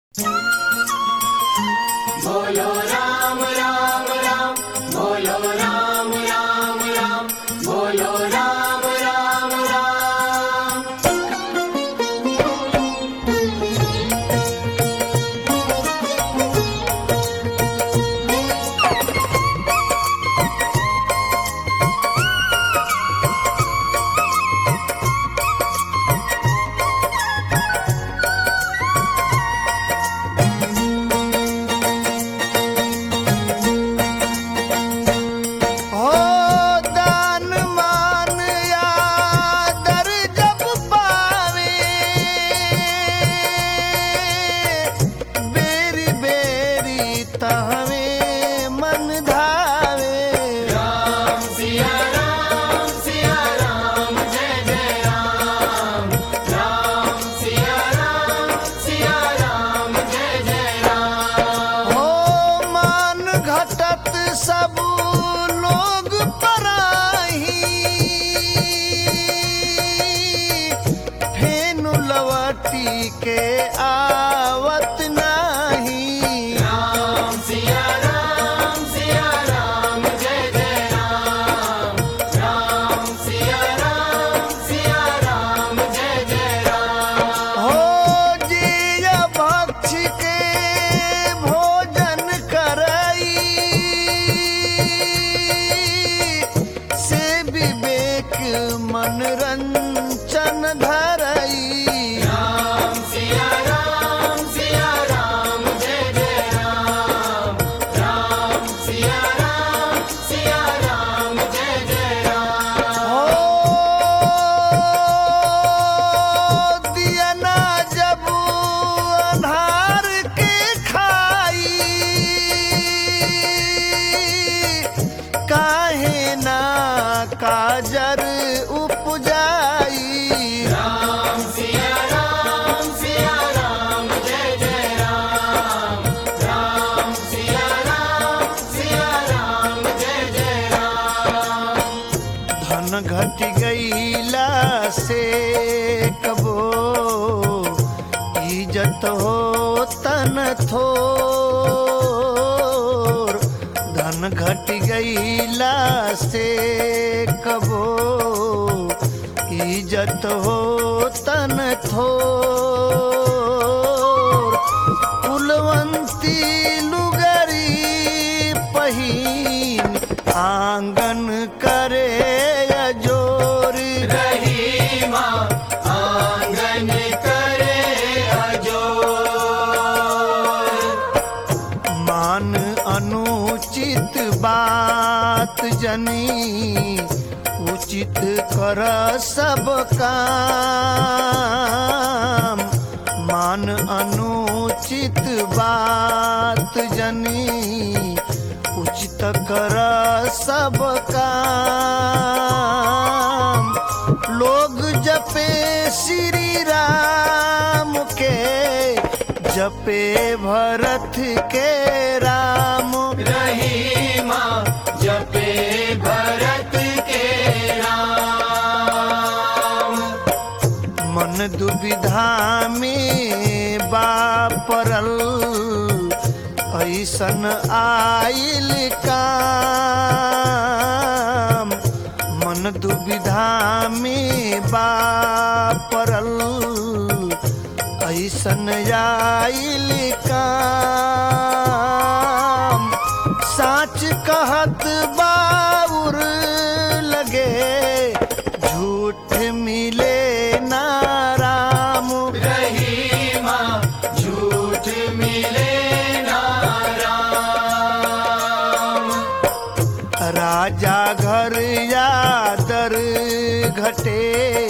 बोलो राम राम राम बोलो राम राम राम बोलो राम राम राम हो दान मान आदर जब पावे बेरी बेरी तहवे मन धावे राम सिया राम सिया राम जय जय राम राम सिया राम सिया राम जय जय राम हो मान घटत सब लोग पराही फेनु लवटी के आवत नाही राम सिया राम सिया राम जय जय राम राम सिया राम सिया राम जय जय राम हो जिय भक्ष के भोजन करई से विवेक मनरंजन धरई राम सिया राम सिया राम जय जय राम राम सिया राम सिया राम जय जय राम हो दियना जब अन्हार के खाई काहे ना काजर उपजाई राम सिया राम सिया राम जय जय राम राम सिया राम सिया राम जय जय राम धन घट गईला से कबो इज्जत हो तन थोर धन घट गईला से कबो इज्जत हो तन थोर कुलवंती लुगरी पहिन आंगन करे अजोर रही माँ आंगन करे अजोर मान अनुचित बात जनी उचित कर सब काम मान अनुचित बात जनी उचित कर सब काम लोग जपे श्री राम के जपे भरत के राम रही माँ जपे भरत के राम मन दुविधा में बापरल ऐसन आइल काम मन दुविधा में बापरल ऐसन आइल काम साच कहत बाउर लगे झूठ मिले ना राम रही माँ झूठ मिले ना राम राजा घर यादर घटे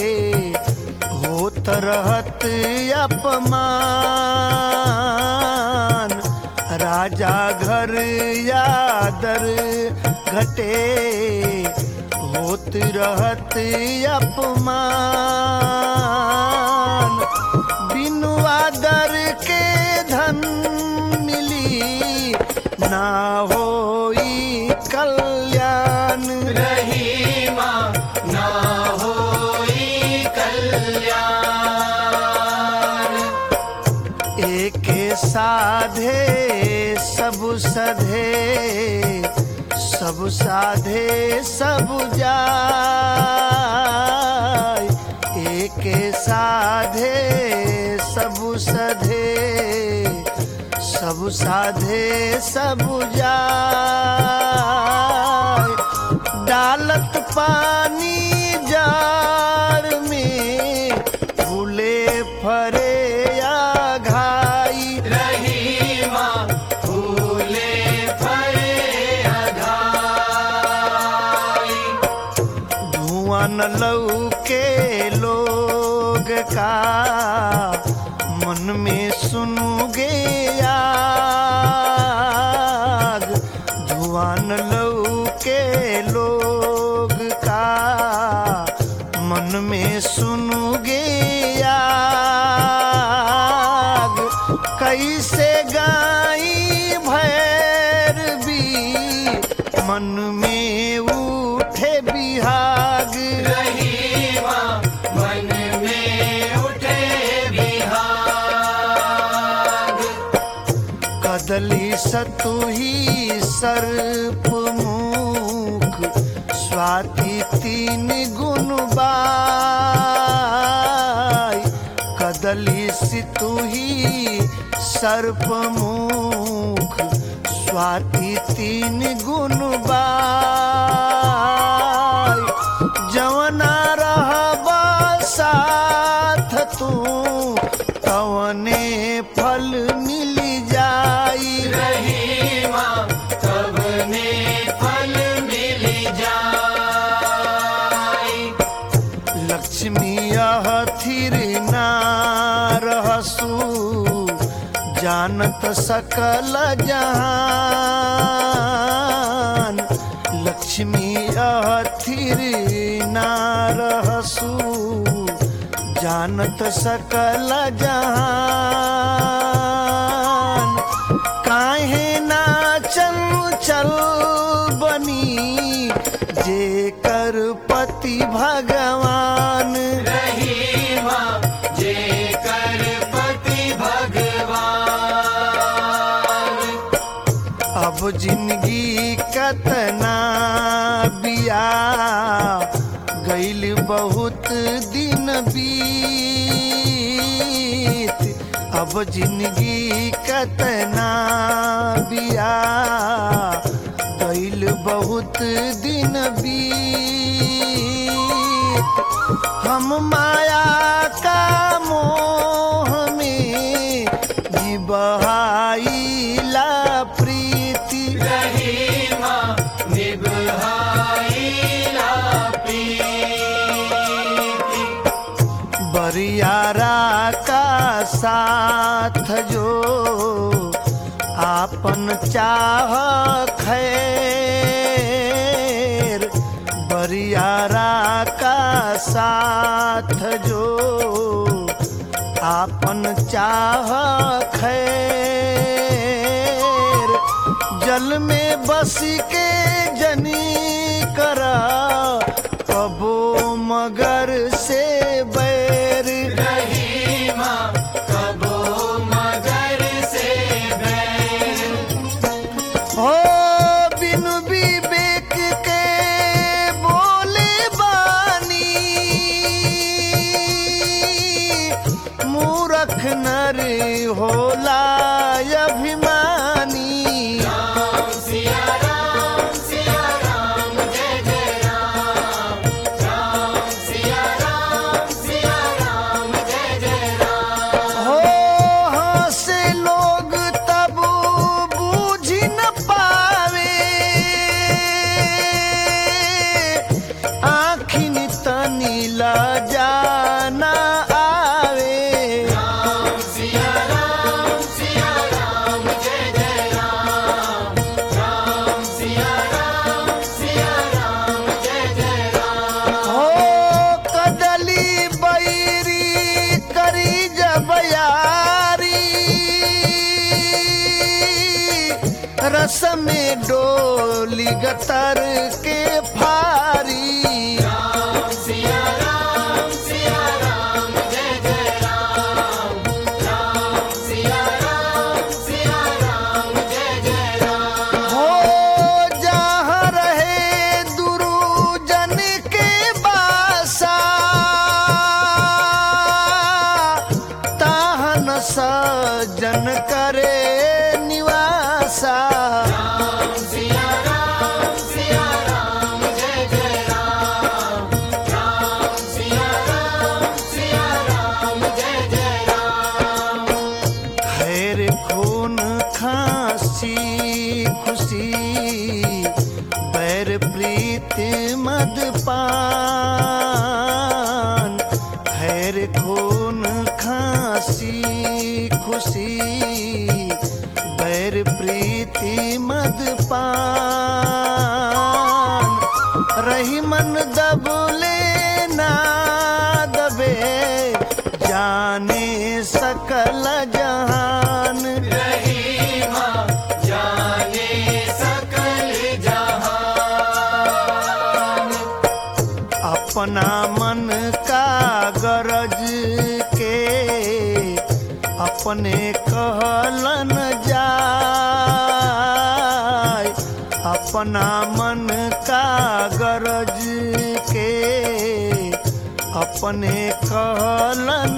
होत रहत अपमान राजा घर यादर घटे होत रहत अपमान बिनु आदर के धन मिली ना होई कल्याण रही माँ ना होई कल्याण एके साधे सब सधे सब साधे सब जाय एके साधे सब सधे सब साधे सब जाय डालत पानी जाड़ में फूले फरे या घाई रहीमा फूले फरे अघाई धुआं न लौके लोग का मन में सुनोगे आग धुआं न लौके लोग का मन में सुनोगे आग कैसे गाई भैर भी मन में उठे बिहाग रहीमा मन में उठे बिहाग कदली सतुही सर्प मुख स्वाति तीन गुण बाई कदली सितुही सर्प मुख स्वाति तीन गुण बाई जवना रहबा साथ तू तवने फल मिल जाई रहीमा तब ने फल मिल जाई लक्ष्मी यह थिर ना रहसु जानत सकल जहान लक्ष्मी यह थिर ना रहसु जानत सकल जहान काहे ना चल चल बनी जे कर पति भगवान रहीमा जे कर पति भगवान अब जिंदगी कतना बिया गईल बहुत दिन बीत अब जिंदगी कतना बिया गईल बहुत दिन बीत हम माया का मोह में जिबहाइला प्रीति रहीमा निभाईला प्रीति बरियारा का साथ जो आपन चाह खैर बरियारा का साथ जो आपन चाह खैर जल में बस के जनी करा कबो मगर से बैर रहीमा कबो मगर से बैर हो बिनु विवेक के बोले बानी मूरख नर होला अभिमानी राम सिया राम सिया राम जय जय राम राम सिया राम सिया राम जय जय राम हो हंसे लोग तब बूझ न पावे आखिन तनी जाना आवे राम सिया राम सिया राम जय जय राम राम सिया राम सिया राम जय जय राम हो कदली बैरी करी जबयारी रस में डोली गतर के फारी राम सिया राम सिया राम जय जय राम राम सिया सजन करे निवासा राम सिया राम सिया राम जय जय राम राम सिया राम सिया राम जय जय राम खैर खून खांसी खुशी बैर प्रीति मदपान खैर खून खांसी खुशी बैर प्रीति मदपान रही मन दबले ना दबे जाने सकल जहान रहीमा जाने सकल जहान अपना मन का गरज के अपने कहलन जाय अपना मन का गरज के अपने कहलन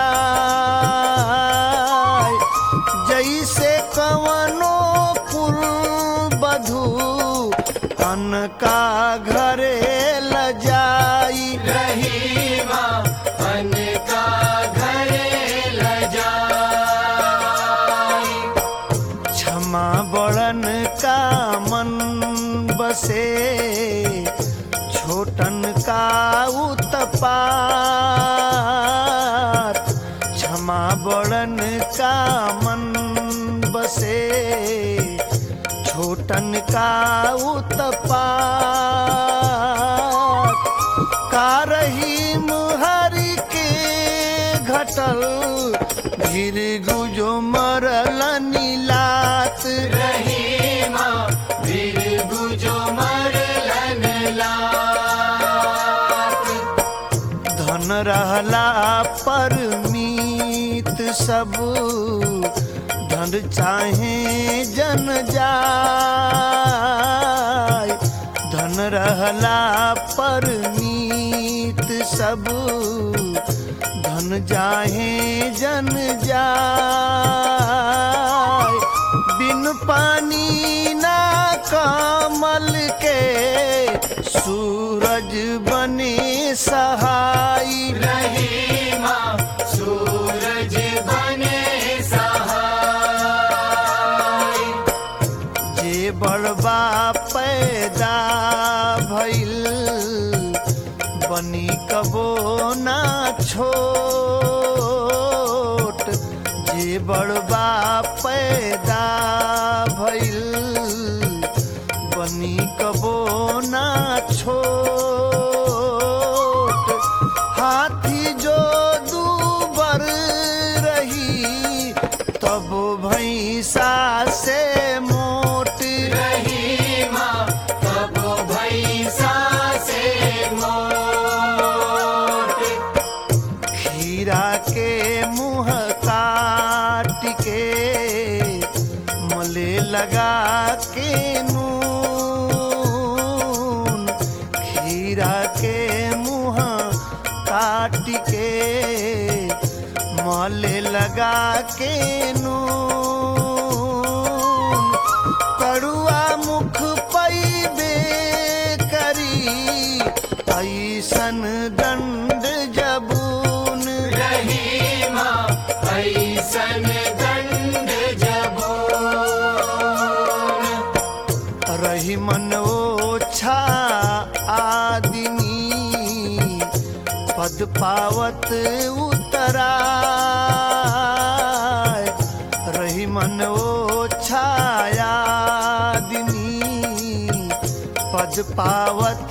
जाय जैसे कवनो कुल बधू अन का घरे ल जाई रहीमा मन का घरे ल जाई क्षमा बड़न का मन बसे छोटन का उत्पात क्षमा बड़न का मन बसे छोटन का उत्पात का रही मुहरी के घटल गिर गुजो मरल नीलात रहीमा वीर गुजो मरलन लात धन रहला पर मीत सब धन चाहे जन जाय धन रहला पर मीत सब धन जाहे जन जाय बिन पानी ना कमल के सूरज बने सहाय रहीमा सूरज बने सहाय जे बड़बा पैदा भइल बनी कबो ना छोट जे बड़बा पैदा भइल बनी कबो ना छोट हाथी जो दूबर रही तब भैंसा से मोट रहीमा तब भैसा से मोट खीरा के मुंह काट के मले लगा के नून खीरा के मुंह काट के मले लगा के नून कड़ुआ मुख पैबे करी ऐसन दंड जबून रहीमा ऐसन दंड जबून रही मन ओछा आदमी पद पावत उतराय रही मन ओछा आदमी पद पावत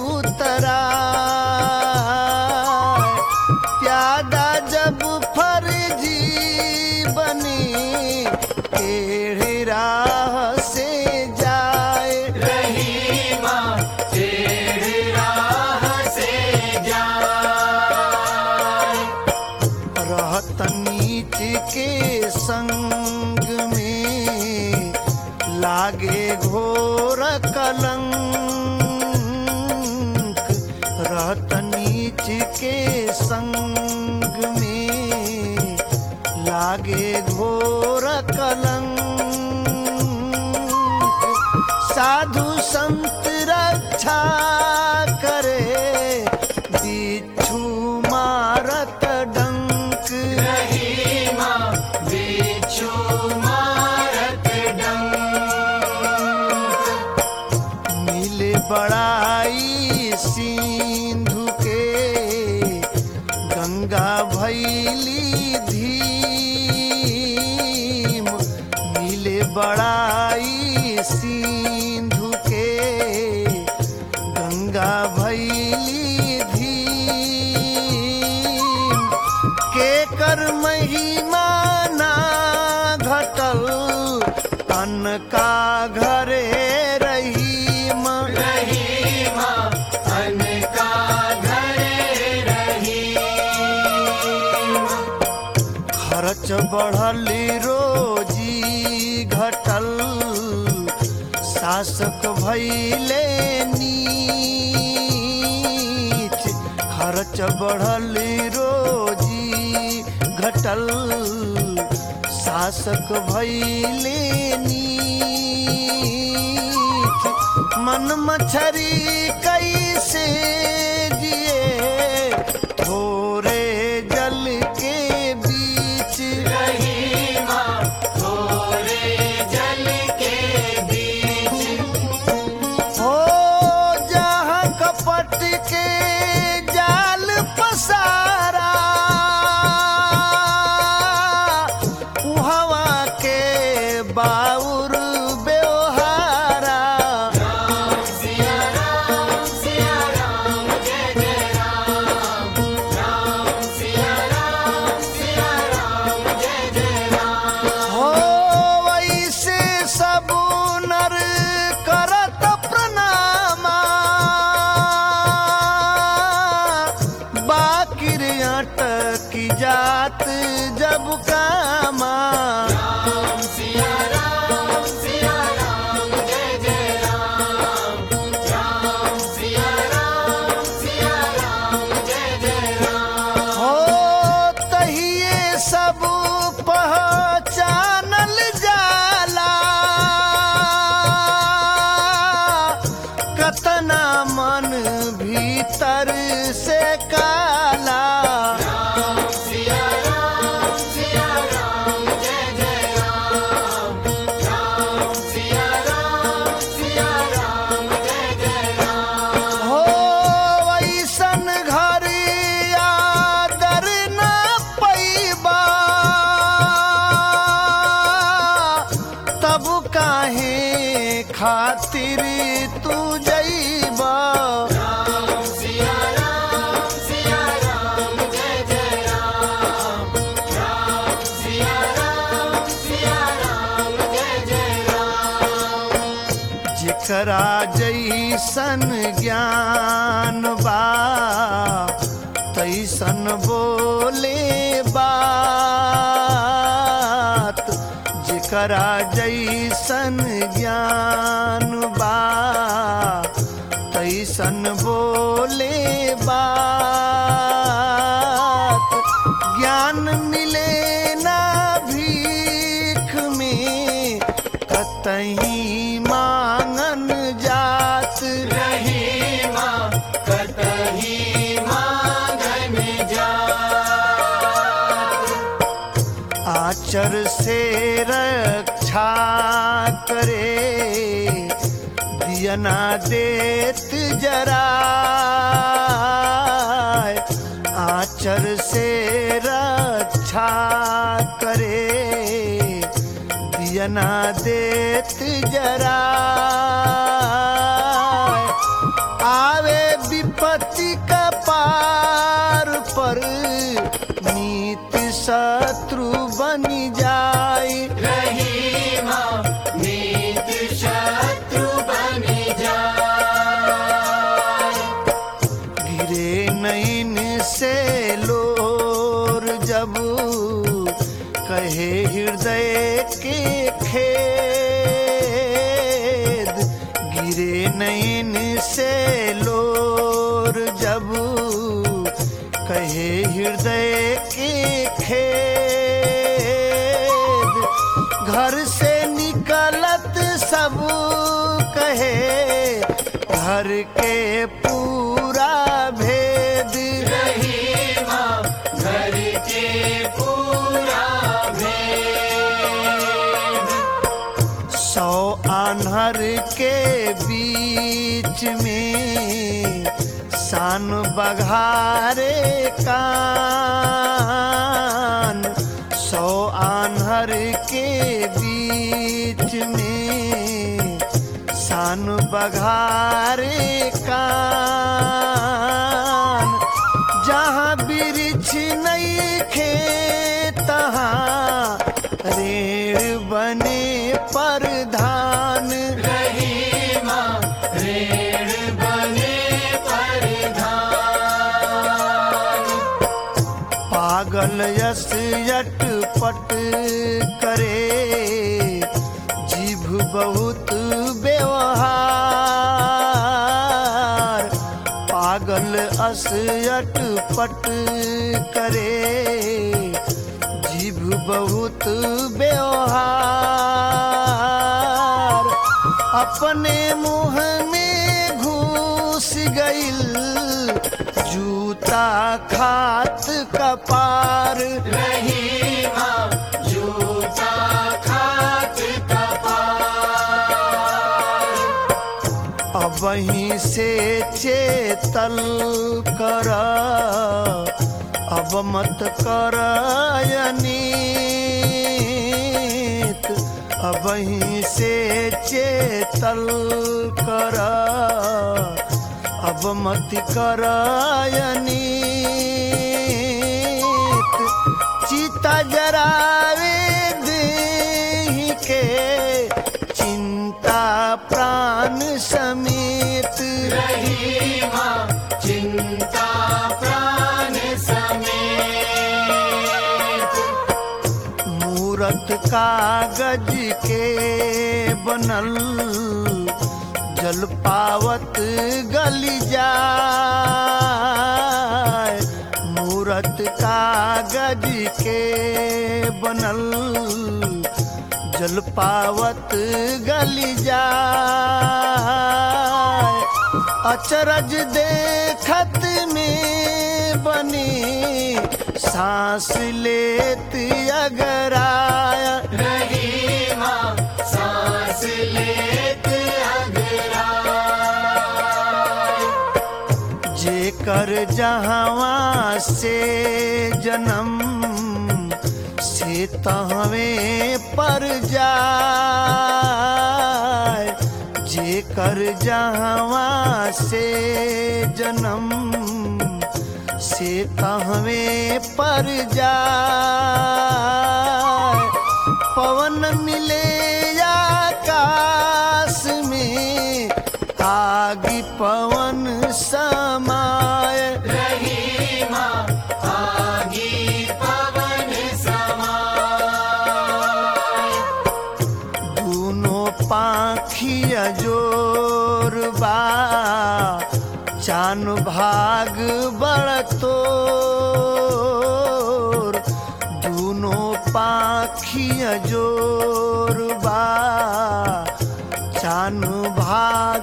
उतराय प्यादा जब फर्जी बने टेढ़ी राह से जाए रहीमा टेढ़ी राह से जाए रहत नीच के संग में लागे घोर कलंक लागे घोर कलंक साधु संत रक्षा करे बिच्छू मारत डंक रहीमा बिच्छू मारत डंक मिले बड़ाई सिंधु के गंगा भैली धीम मिले बड़ाई सिंधु के गंगा भैली धीम के कर महिमा ना घटल तन का घरे रहीम रहीमा अनका घरे रहीमा खर्च बढ़ल रोजी घटल शासक भैले नीच खर्च बढ़ल रोजी घटल शासक भैले नीच मन मछरी कैसे जिए थोरे जल के बीच रहीमा थोरे जल के बीच हो जहाँ कपट के जाल पसारा हवा के बाउर व्यवहारा राम सिया राम सिया राम जय जय राम राम सिया राम सिया राम जय जय राम हो वैसे सब नर करत प्रणामा बाकिर अटकी जात जब कामा राम सिया राम सिया राम जय जय राम राम सिया राम सिया राम जय जय राम हो तहिए सब पहचानल जाला कतना मन भीतर से काला राम सिया राम सिया राम जय जय राम राम सिया राम सिया राम जय जय राम हो वैसन घर आदर न पैबा तब काहे खातिर तू जैबा राम सिया राम सिया राम जय जय राम राम सिया राम सिया राम जय जय राम जेकरा जैसन ज्ञान बा तैसन बोले बात जेकरा जैसन ज्ञान बा तैसन बोले बात ज्ञान मिले ना भीख में कतही मांगन जात रहीमा कतही मांगन जा आचर से रक्षा करे दियना देत जरा आचर से रक्षा करे दियना देत जरा आवे विपत्ति का पार पर नीत शत्रु बनी जाए रहीमा नीत शत्रु बन जा गिरे नैन से लोर जब कहे हृदय के खेद गिरे नैन से लोर जब कहे हृदय के खेद घर से निकलत सब कहे घर के पूरा भेद रहीमा घर के पूरा भेद सौ आन्हर के बीच में सान बघारे कान सौ आन्हर के बीच में सान बघारे कान जहाँ वृक्ष नहीं खे तहाँ रेण बने परधान रहीमा रेण बने परधान पागल यस यटपट करे जीभ बहुत व्यवहार पागल अस यटपट करे जीभ बहुत व्यवहार अपने मुंह में घुस गईल जूता खात कपार रहीमा जूता खात कपार अब वहीं से चेतल कर अब मत कर अनीत अब वहीं से चेतल कर अब मत कर अनीत चिता जरावे देहि के चिंता प्राण समेत रहीमा चिंता प्राण समेत मूरत कागज के बनल जल पावत गल जाय मूरत कागज के बनल जल पावत गल जाय अचरज देखत में बने सांस लेत अगराया रहीमा सांस लेत अगराय जेकर जहवा से जन्म से तहवे पर जाय जेकर जहवा से जन्म से तहवे पर जाय पवन मिले आकाश में आगि पवन समाय रहीमा आगी पवन समाय दूनो पाखिया जोर बा चान भाग बड़तोर दूनो पाखिया जोर बा चान भाग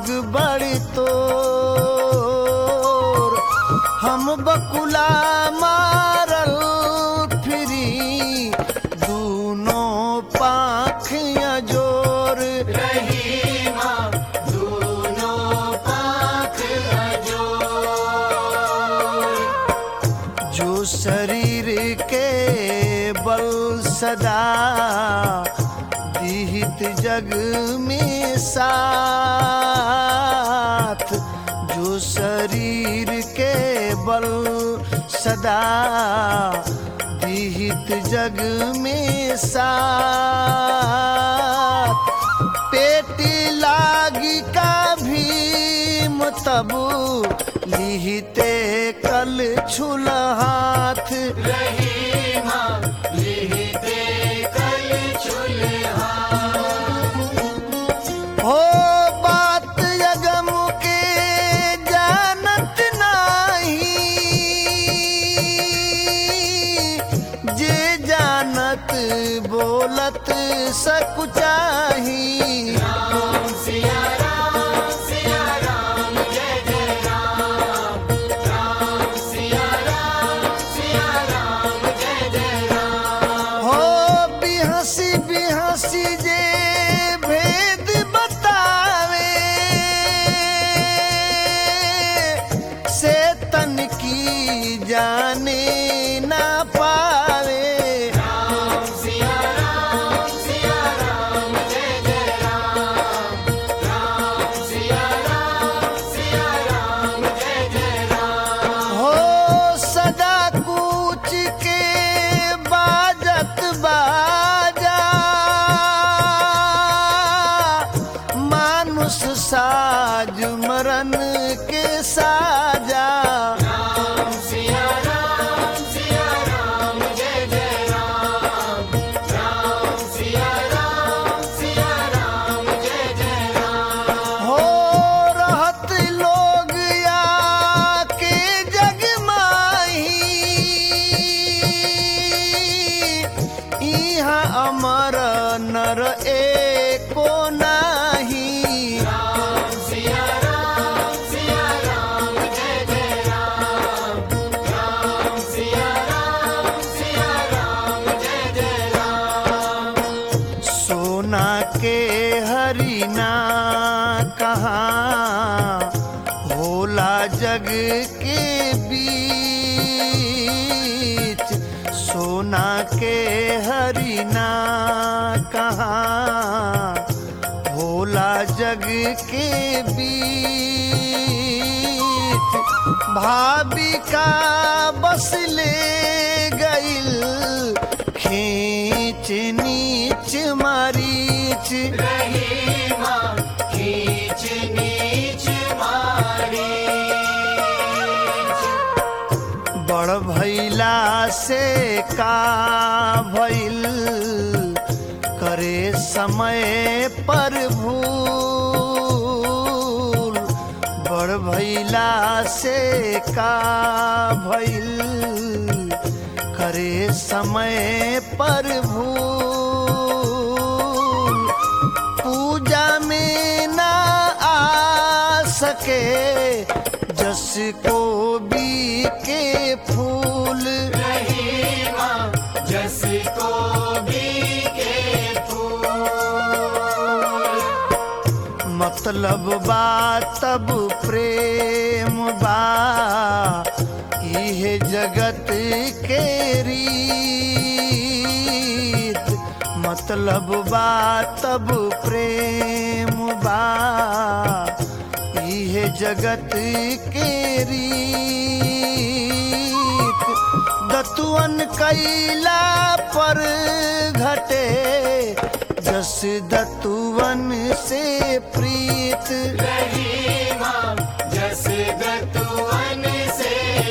बड़तोर हम बकुला मारल फिरी दूनो पाखिया जोर रहीमा दोनों पाख अजोर जो शरीर के बल सदा दिहित जग में साथ जो शरीर के बल सदा दिहित जग में साथ पेट लागी का भीम तबु लिहिते कल छुल हाथ रहीमा लिहिते कल चुल्हा हो बात यगम के जानत नाही जे जानत बोलत सकुचाही राम सिया राम सिया राम जय जय राम राम सिया राम सिया राम जय जय राम हो बिहसी बिहसी जे भेद बतावे से तन की जाने ना पावे राम सिया राम सिया राम जय जय राम राम सिया राम सिया राम जय जय राम हो सदा कूच के बाजत बाजा मानुष साज मरन के साजा राम सिया राम सिया राम जय जय राम राम सिया राम सिया राम जय जय राम हो रहत लोग या के जग माही इहाँ अमर नर एको नाही राम सिया राम सिया राम जय जय राम राम सिया राम सिया राम जय जय राम सोना के हरिना कहाँ होला जग के बीच सोना के हरिना कहाँ होला जग के बीच भाविका बस ले गइल खींच नीच मारीच रही माँ खींच नीच मारी बड़ भैला से का भइल करे समय पर भूल बड़ भैला से का भइल करे समय पर भूल पूजा में ना आ सके जस को भी के फूल रही माँ जस को भी के फूल मतलब बा तब प्रेम बा इहे जगत के रीत मतलब बा तब प्रेम बा इहे जगत के रीत दतुअन कैला पर घटे जस दतुअन से प्रीत रही माँ जस दतुअन से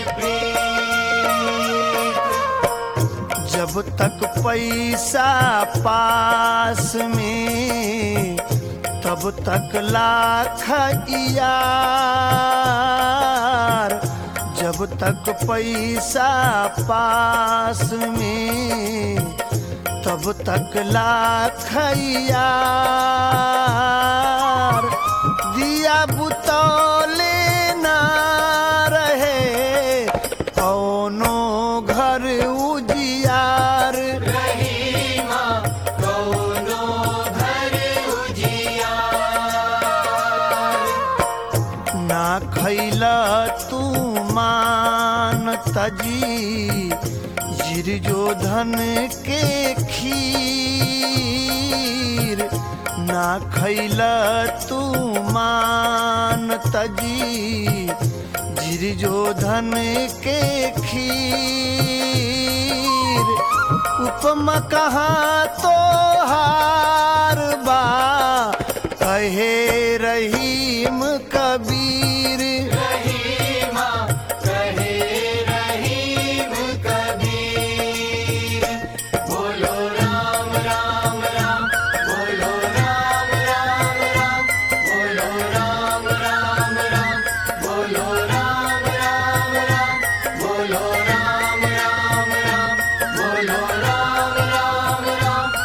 प्रीत जब तक पैसा पास में तब तक लाख यार जब तक पैसा पास में तब तक लाख यार दिया बुतौले ना रहे कौनो घर उजियार रही माँ कौनो घर उजियार ना खैला तू मान तजी जिर जो धन के खीर ना खैला तू मान तजी जिर जो धन के खीर उपमा कहाँ तो हार बा कहे रहीम कबीर रहीमा कहे रहीम कबीर बोलो राम राम राम बोलो राम राम राम बोलो राम राम राम बोलो राम राम राम बोलो राम राम राम बोलो राम राम राम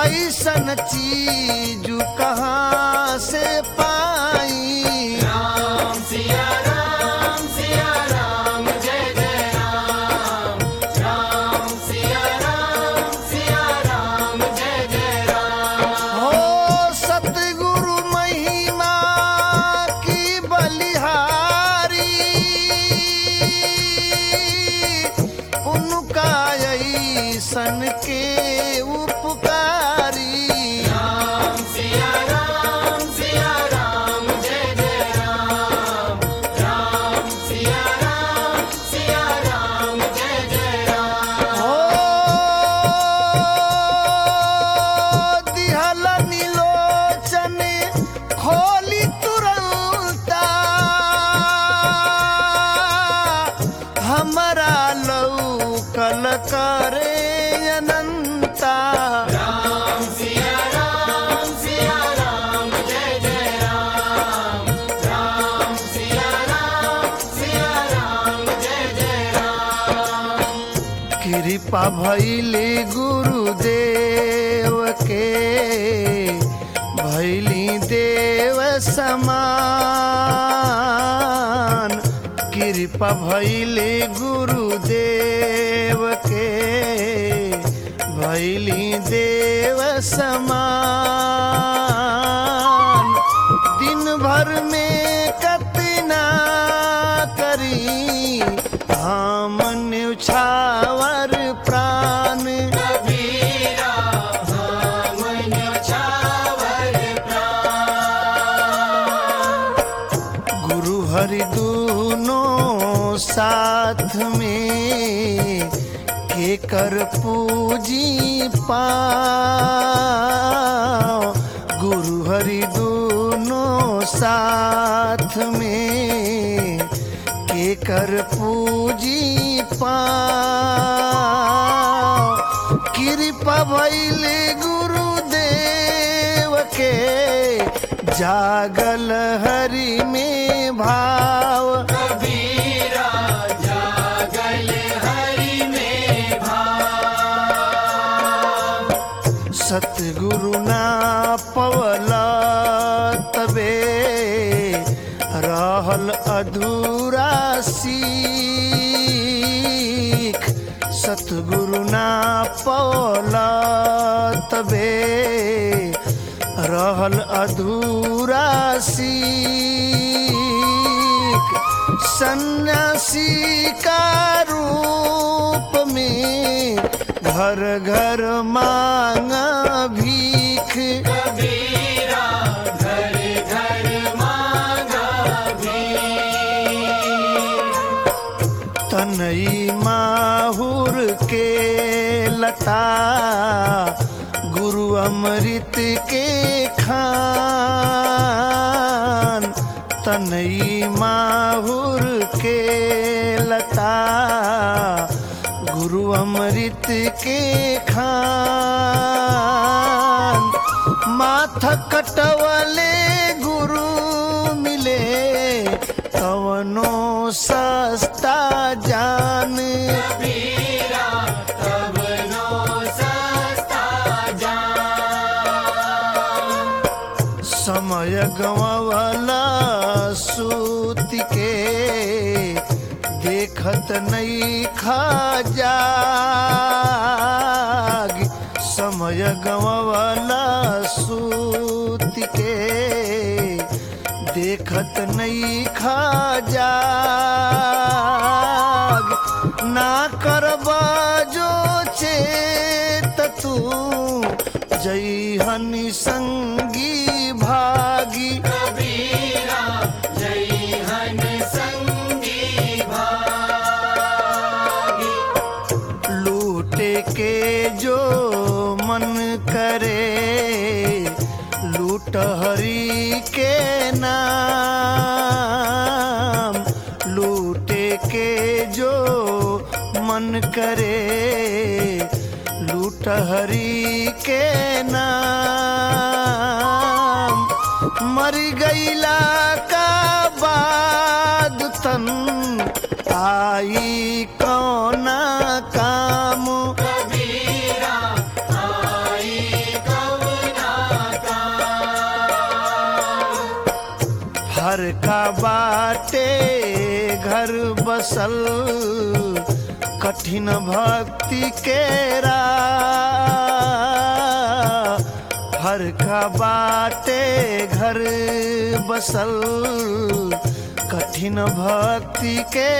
ऐसन चीज कहाँ से पाई राम सिया राम सिया राम जय जय राम राम सिया राम सिया राम जय जय राम हो सतगुरु महिमा की बलिहारी उनका ऐसन के उपकारी राम सिया राम सिया राम जय जय राम राम सिया राम सिया राम जय जय राम हो दिहल नीलोचन खोली तुरंता हमरा लौकल करे अनंता राम सिया राम सिया राम जय जय राम राम सिया राम सिया राम जय जय राम कृपा भैली गुरुदेव के भैली देव समान कृपा भैली गुरुदेव के भैली देव समान दिन भर में कतना करी हम न्यौछावर प्राण कबीरा हम न्यौछावर प्राण गुरु हरि दोनों साथ में के कर पूजी पाओ गुरु हरि दोनों साथ में के कर पूजी पाओ कृपा भैल गुरुदेव के जागल हरि में भाव कबीरा जागल हरि में भाव सतगुरु ना पवला तबे रहल अधूरा सीख सतगुरु ना पवला तबे रहल अधूरा सीख सन्यासी का रूप में घर घर मांगा भीख कबीरा घर घर मांगा भी तनई माहुर के लता गुरु अमृत के खान तनई माहुर के लता गुरु अमृत के खान माथ कटवले गुरु मिले कवनो सस्ता जान कबीरा तब नो सस्ता जान समय गवावला सूत के देखत नहीं खा जाग समय गवावला सूत के देखत नहीं खा जाग ना करबा जो चेत तू जय हनि संगी भागी कबीरा जय हन संगी भागी लूटे के जो मन करे लूट हरि के नाम लूटे के जो मन करे लूट हरि के नाम मर गईला का बाद तन आई कौना काम कबीरा आई का हर का बाटे घर बसल कठिन भक्ति के राह हर का बाटे घर बसल कठिन भक्ति के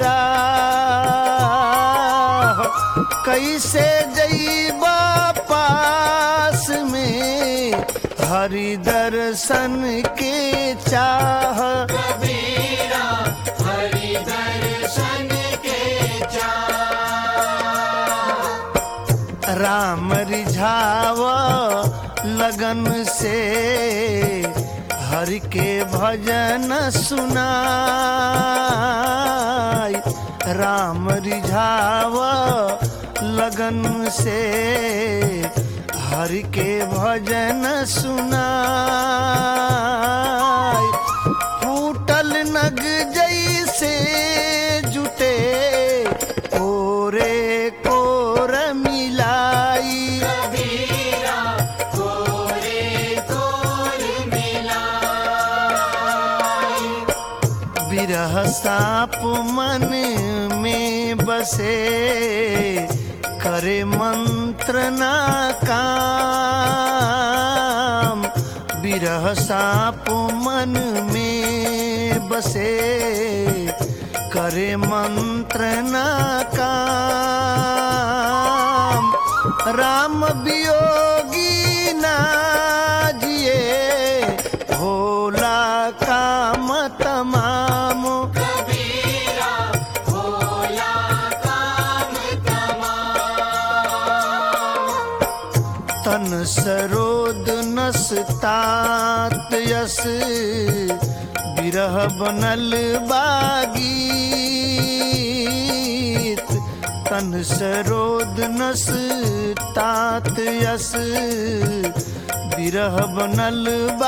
राह कैसे जईबा पास में हरि दर्शन के चाह कबीरा हरि दर्शन के चाह राम रिझाव लगन से हरि के भजन सुनाई राम रिझाव लगन से हरि के भजन सुनाई फूटल नग जैसे जुटे कोरे कोर मिलाई कबीरा कोरे कोर मिलाई बिरह साप मन में बसे करे मंत्र ना काम बिरह साप मन में बसे करे मंत्र ना काम राम वियोगी ना जिए भोला काम तमाम कबीरा भोला काम तमाम तन सरोद नस तात यस बिरह बनल बागीत तन सरोद नस तात यस बिरह बनल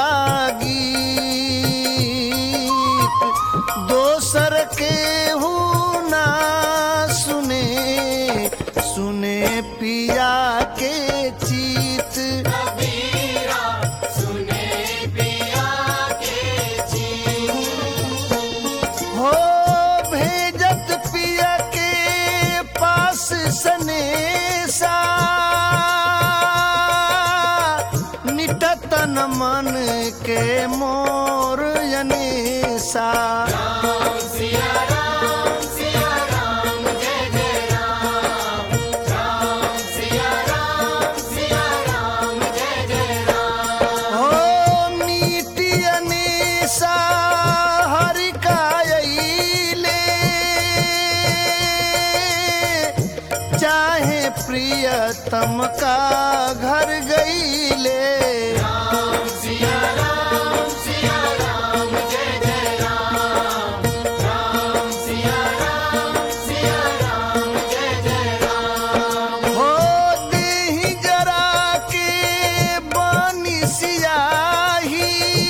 बागीत दोसर के हूँ ना सुने सुने पिया के चीत कबीरा सुने पिया के चीत हो भेजत पिया के पास सनेसा निटतन मन के मोर यनेसा राम सिया राम सिया राम जय जय राम राम सिया राम सिया राम जय जय राम हो मीटियनेसा हरि कायले चाहे प्रियतम का घर गईले राम सिया राम सिया राम जय जय राम राम सिया राम सिया राम जय जय राम हो देहि जरा के बानी सियाही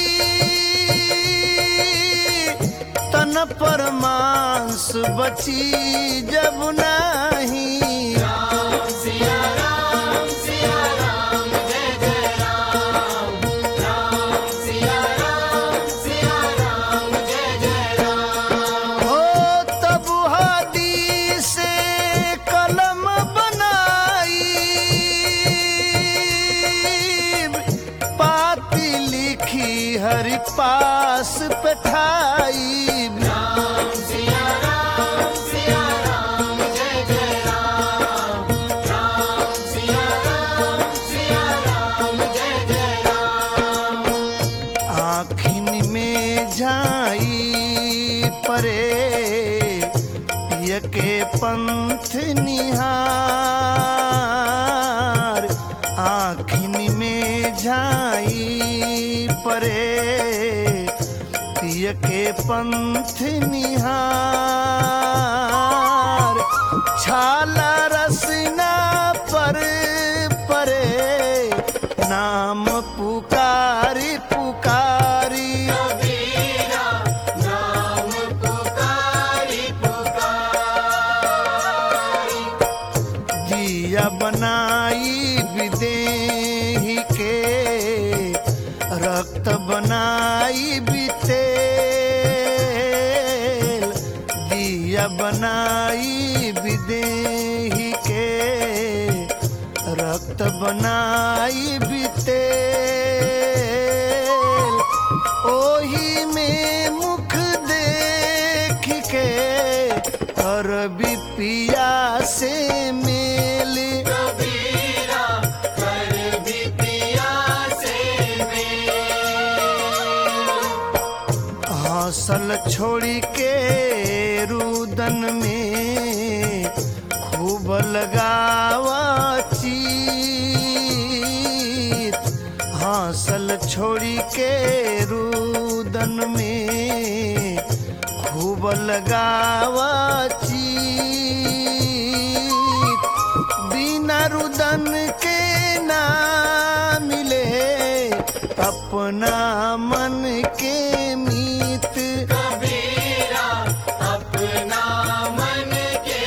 तन पर मांस बची जब नाही राम सिया राम सिया राम जय जय राम राम सिया राम सिया राम जय जय राम हो तब हादी से कलम बनाई पाती लिखी हरि पास पठाई राम सिया राम सिया राम जय जय राम राम सिया राम सिया राम जय जय राम आखिन में झाई परे पिय के पंथ निहार आखिन में झाई परे पिय के पंथ निहार छाला रसना पर परे नाम पुकारी पुकारी कबीरा नाम पुकारी पुकारी दिया बनाई विदेही के रक्त बनाई बीते भक्त बनाई बीते ओही में मुख देख के कर पिया से मेल कबीरा कर भी पिया से हौसल छोड़ी के रुदन में खूब लगावा चीत हौसल छोड़ी के रुदन में खूब लगावा चीत बिना रुदन के ना मिले अपना मन के मीत कबीरा अपना मन के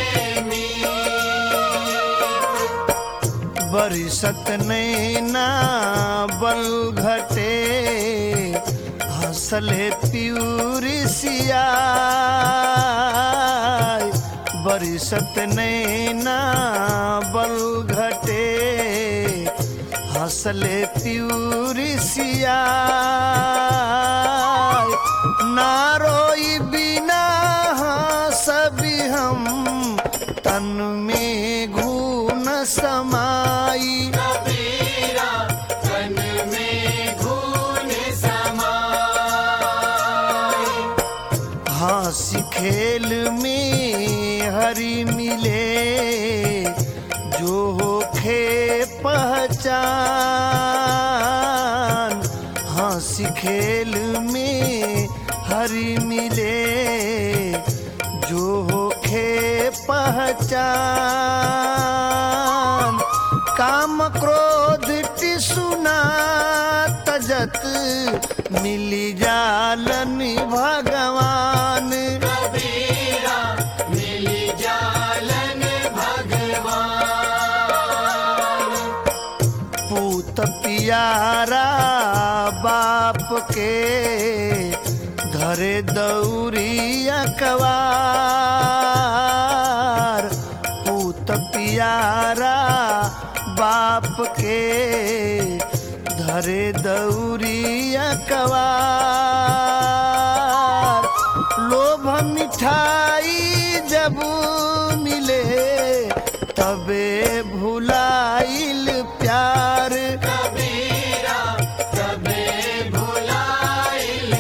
मीत बरिसत नैना बल घटे हंसले प्यूरिसिया बरिसत नैना बल घटे हंसले प्यूरिसिया नारोई बिना सभी हम तन में घून समाई कबीरा तन में घून समाए हंसी खेल में हरी मिले जो होखे पहचान हंसी खेल में हरी मिले जो होखे पहचान काम क्रोध टिसुना तजत मिली जालन भगवान कबीरा मिली जालन भगवान पूत पियारा बाप के धरे दौरी अकवार पूत पियारा बाप के धरे दौरी अकवार लोभ मिठाई जब मिले तबे भुलाइल प्यार कबीरा तबे भुलाइल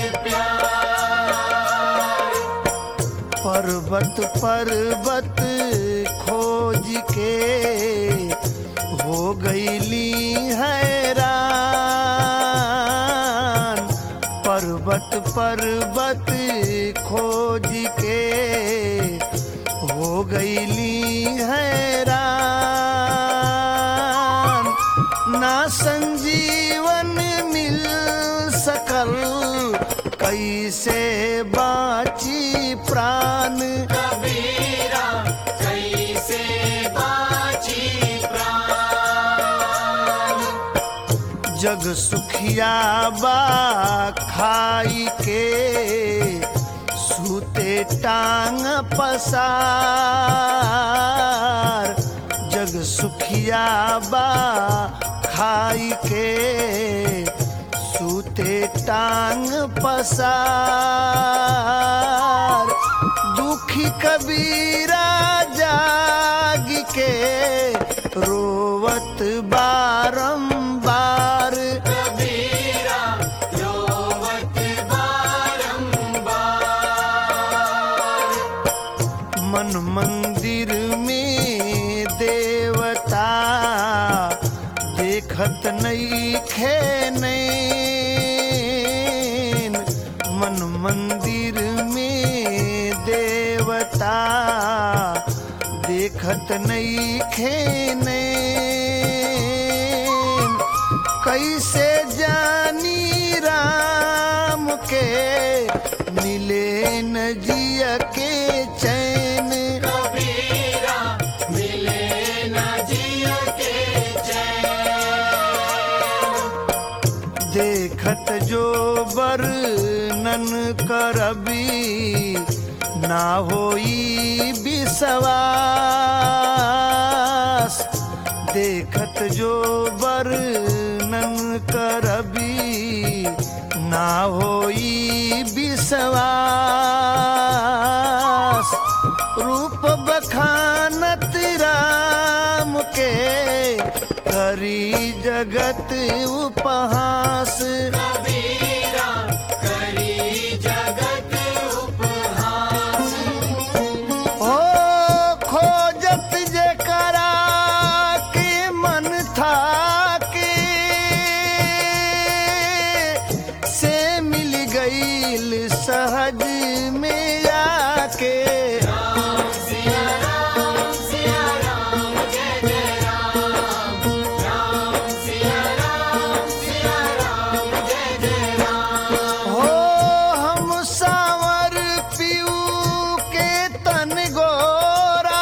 प्यार पर्वत पर्वत खोज के हो गईली हैरान पर्वत पर्वत खोज के हो गईली हैरान ना संजीवन मिल सकल कैसे बाची प्राण कबीरा कैसे बाची प्राण जग सुखिया बा खाई के सूते टांग पसार जग सुखिया बा खाई के सूते टांग पसार दुखी कबीरा जाग के रोवत बारंबार कबीरा रोवत बारंबार मन मंदिर में देवता देखत नहीं खेनैन मन मंदिर में देवता देखत नहीं खेनैन कैसे जानी राम के मिले न जिया के चैन कबीरा मिले न जिया के चैन देखत जो वर्णन करबी ना होई विश्वास देखत जो वर्णन करबी ना होई विश्वास रूप बखानत राम के करी जगत उपहास कबीरा करी जगत उपहास हो खोजत जे करा के मन था के से मिल गईल सहज में आके राम सिया राम सिया राम जय जय राम राम सिया राम सिया राम जय जय राम हो हम सावर पीऊ के तन गोरा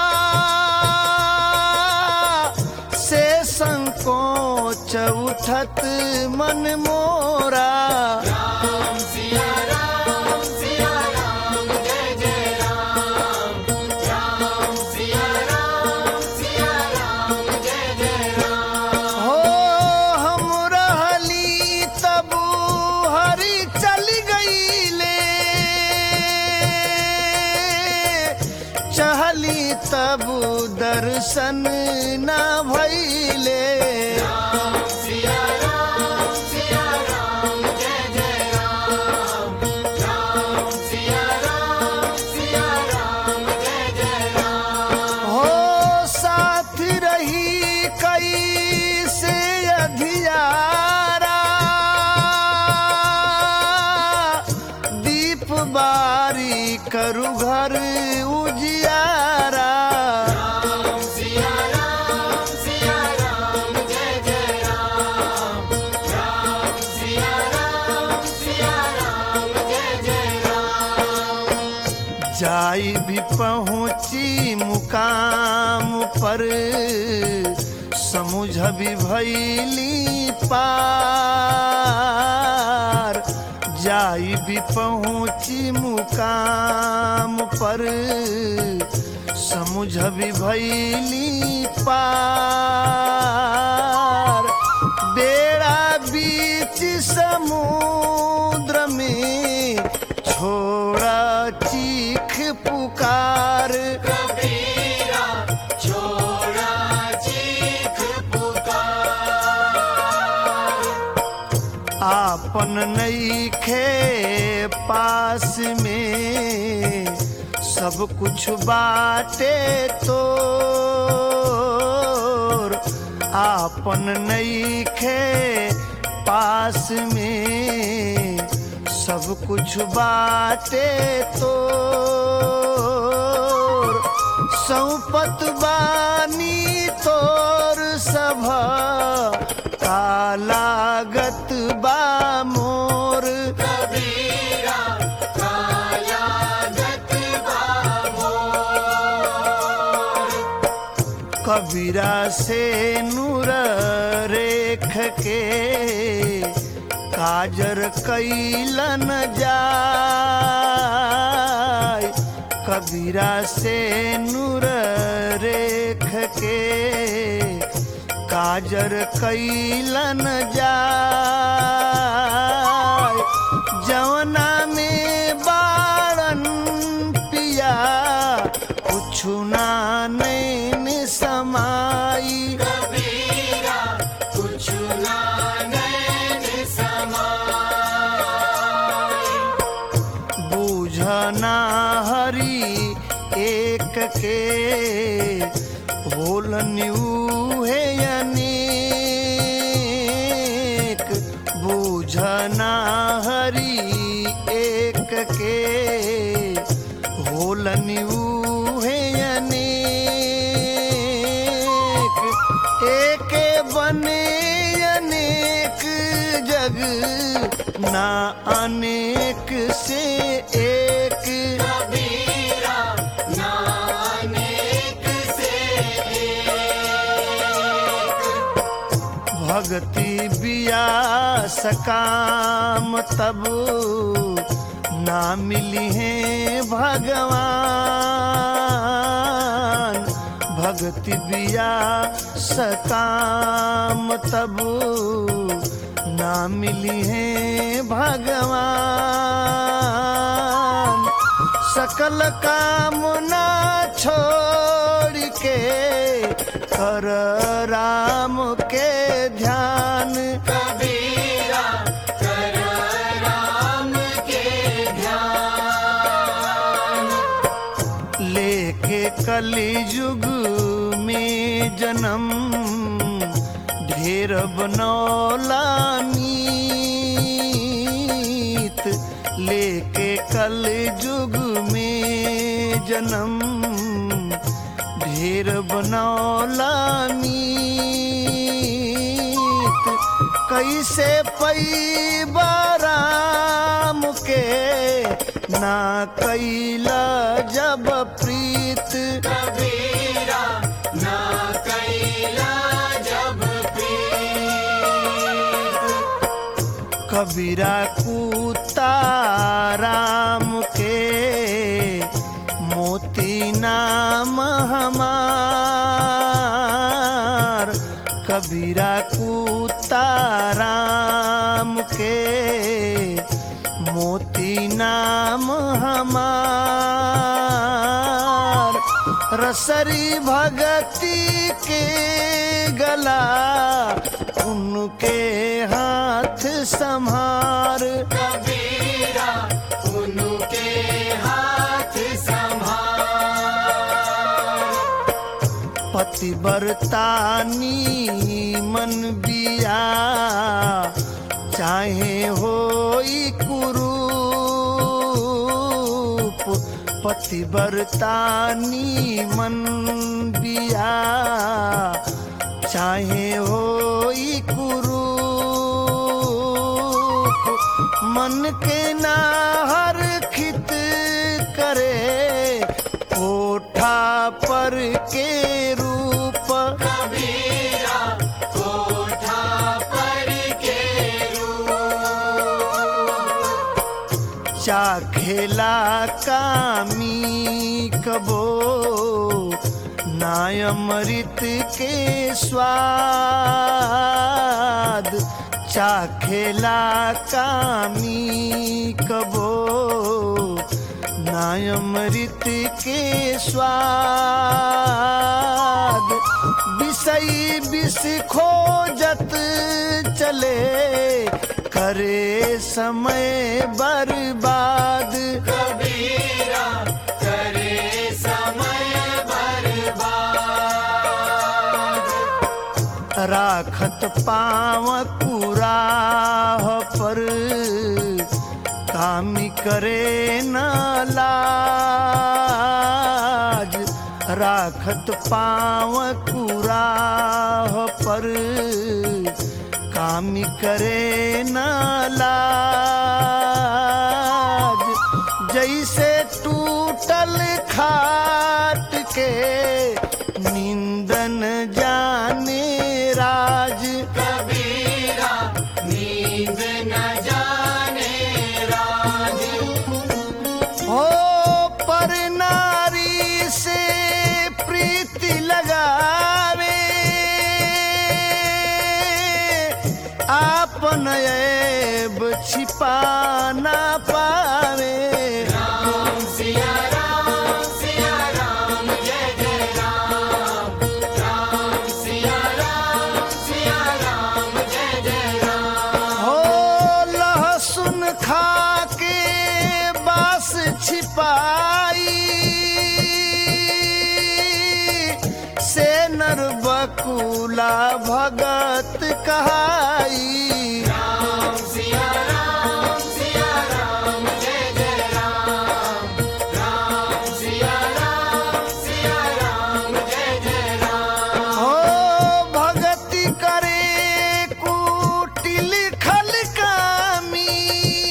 से संकोच उठत मन मोरा राम सिया राम सिया राम जय जय राम राम सिया राम सिया राम जय जय राम हो हम रहली तबू हरी चल गईले चहली तबू दर्शन ना भइले राम सिया राम सिया राम जय जय राम राम सिया राम सिया राम जय जय राम हो साथ रही कई से अधियारा दीप बारी करु घर उजियारा राम सिया राम सिया राम जय जय राम राम सिया राम सिया राम जय जय राम जाई भी पहुँची मुकाम पर समुझ भी भैली पार जाई भी पहुँची मुकाम पर समुझ भी भैली पार बेड़ा बीच समुद्र में छोड़ा चीख पुकार कबीरा छोड़ा चीख पुकार आपन नईखे पास में सब कुछ बाटे तोर आपन नईखे पास में सब कुछ बाटे तोर सौपत बानी तोर सभ कालागत बा मोर कबीरा कालागत बामोर कबीरा से नूर रेख के काजर कैलन जाय कबीरा से नूर रेख के काजर कैलन जाय जवना में बारन पिया कुछु ना नैन समाई कबीरा कुछ ना नैन समाए बूझना हरी एक के होलन्यू है अनेक बूझना हरी एक के होलन्यू है अनेक एक बने अनेक जग ना अनेक से एक कबीरा नानेक से एक भक्ति बिया सकाम तब ना मिली है भगवान भगति बिया सकाम तब ना मिली है भगवान सकल कामना छोड़ के कर राम के ध्यान कबीरा कर राम के ध्यान लेके कली युग में जन्म ढेर बनौला मीत लेके कल युग में जन्म ढेर बनौला मीत कैसे पैबा राम के ना कैला जब प्रीत कबीरा ना कैला जब प्रीत कबीरा कुत्ता राम के मोती नाम हमार कबीरा कुत्ता राम के मोती नाम हमार रसरी भगती के गला उनके हाथ संहार कबीरा उनके हाथ संभाल पतिव्रतानी मन बिया चाहे होई कुरूप पतिव्रतानी मन बिया चाहे होई कुरूप मन के ना हर खित करे कोठा पर के रूप कबीरा कोठा पर के रूप चाखेला कामी कबो नायमृत के स्वाद चाखेला कामी कबो नायमृत के स्वाद विषय विष खोजत चले करे समय बर्बाद कबीरा करे समय बर्बाद राखत पाव कुराह पर कामी करे न लाज राखत पाव कुराह पर कामी करे न लाज जैसे टूटल खाट के निंदन जाने राज कबीरा नींद न जाने राज हो पर नारी से प्रीति लगावे आपन ऐब छिपा ना पावे राम सिया राम सिया राम जय जय राम राम सिया राम सिया राम जय जय राम हो लहसुन खा के बास छिपाई से नर बकुला भगत कहाई राम सिया राम सिया राम जय जय राम राम सिया राम सिया राम जय जय राम हो भगति करे कुटिल खल कामी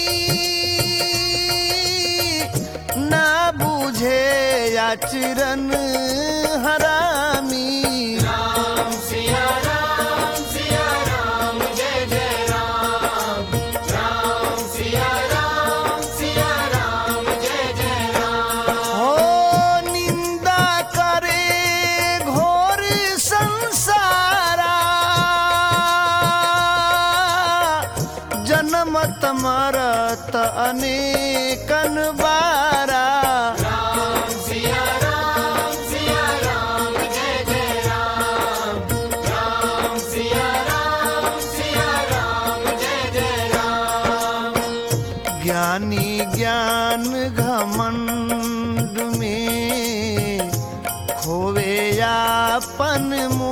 ना बुझे आचरण हरामी राम सिया राम सिया राम जय जय राम राम सिया राम सिया राम जय जय राम हो निंदा करे घोर मरत मरत अनेकन बारा राम सिया राम सिया राम जय जय राम राम सिया राम सिया राम जय जय राम ज्ञानी ज्ञान घमंड में खोवे यापन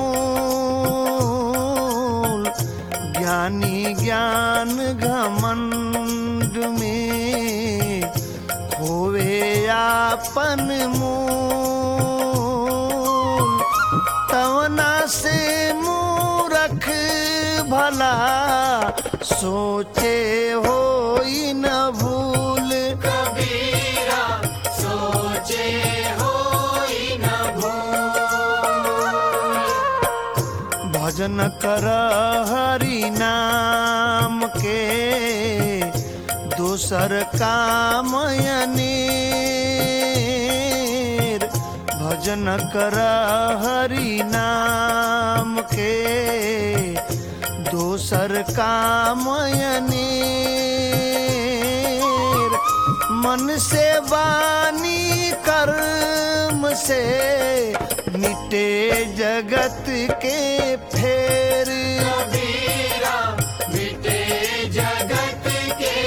मूल ज्ञानी ज्ञान घमंड में खोवे यापन मूल तवना से मूरख भला सोचे हो न भूल कबीरा सोचे होई न भूल भजन कर हरि नाम के दोसर काम अनेर भजन कर हरि नाम के दोसर काम अनेर मन से वाणी कर्म से मिटे जगत के फेर कबीरा मिटे जगत के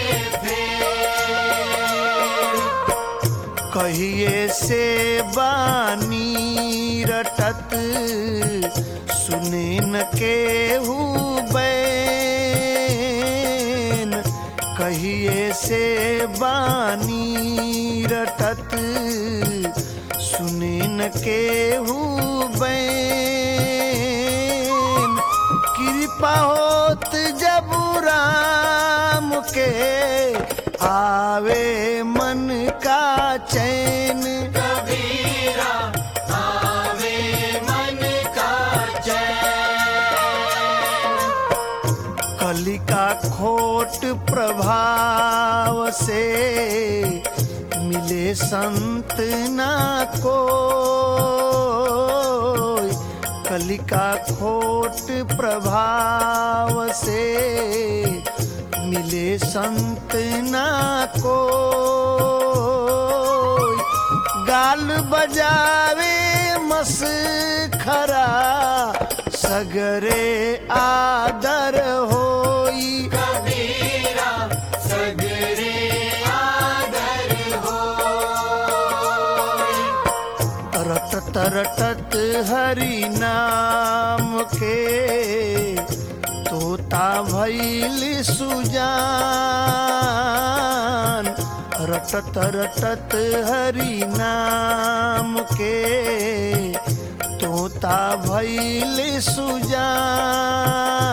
फेर कहिए से बानी रटत सुने न केहू बैन कहिए से बानी रटत सुने न केहू बैन कृपा होत जब राम के आवे मन का चैन कबीरा आवे मन का चैन कलिका खोट प्रभाव से मिले संत ना को कलिका खोट प्रभाव से मिले संत ना को गाल बजावे मस खरा सगरे आदर होई कबीरा सगरे आदर हो रटत रटत हरि नाम के तोता भैल सुजान रटत रटत हरि नाम के तोता भैल सुजान